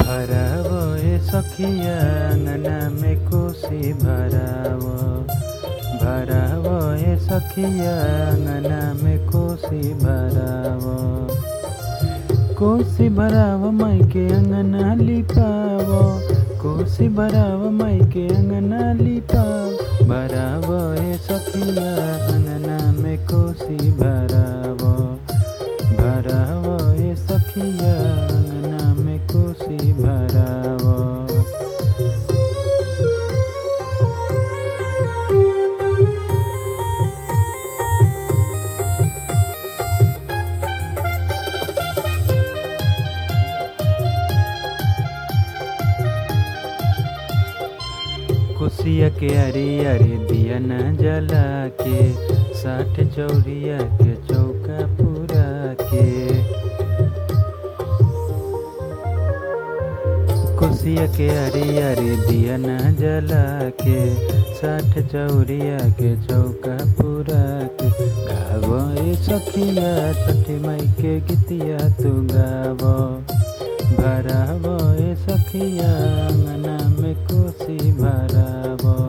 भरावो ए सखिया अंगना में कोसी भरावो भरावो ए सखिया अंगना में कोसी भरावो कोसी भराव माई के अंगना लिपावो कोसी भराव माई के अंगना लिपाव भरावो ए सखिया अंगना में कोसी भरावो भरावो ए सखिया अंगना में कोसी भरावो कुसिया के अरे अरे दिया न जला के साठ चौरिया के चौका पूरा के कुसिया के अरे अरे दिया न जला के साठ चौरिया के चौका पूरा के गावो ए सखिया छठी माई के गीतिया तू गावो भरावो ए सखिया अंगना में कोसी भरावो